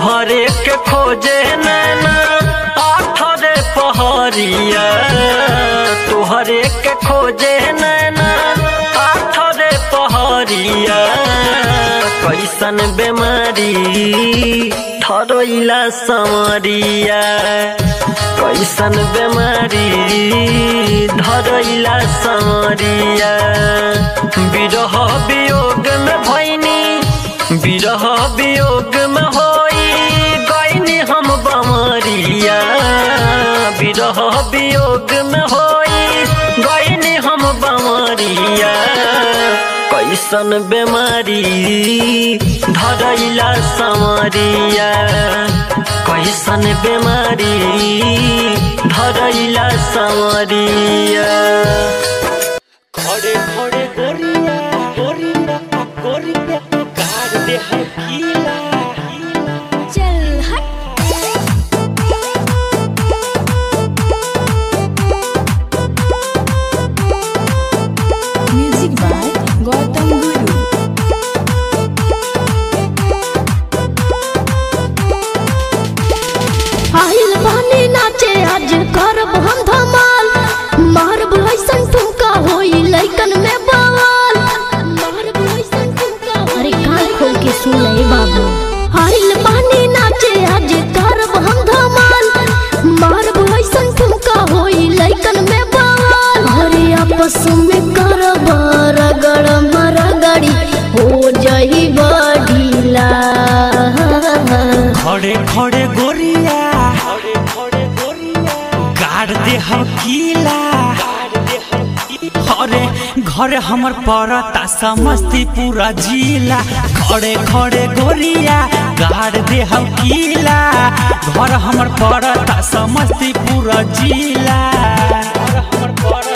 तुहरे के खोजे नैना आठरे पहरिया तुहरे के खोजे नैना आठरे पहरिया कैसन बेमारी ठरोइला समरिया कैसन बेमारी धरैला समरिया विरह वियोग में भैनी विरह वियोग में होई गईनी हम बमरिया विरह वियोग में होई गईनी हम बमरिया कैसन बेमारी धरैला समरिया कैसन बेमारी धरैला समरिया खड़े खड़े गोरिया गोरिया गोरिया कार दे हकीला चल हट म्यूजिक बाय गौतम गुरु आइल बानी नाचे आज करब हम धमाल मारब ऐसन ठुमका होई लइकन में बवाल मारब ऐसन ठुमका अरे कान खोल के सुन ले बाबू आइल बानी नाचे आज करब हम धमाल मारब ऐसन ठुमका होई लइकन में बवाल अरे आपस में करब रगड़ मरगड़ी हो जाई बढ़ीला खड़े खड़े गोरिया खड़े खड़े गोरिया कार दे हकीला अरे घर हमर पड़ता समस्तीपुर जिला खड़े खड़े गोरिया गाड़ दे हकीला घर हमर पड़ता समस्तीपुर जिला घर हमर पड़ता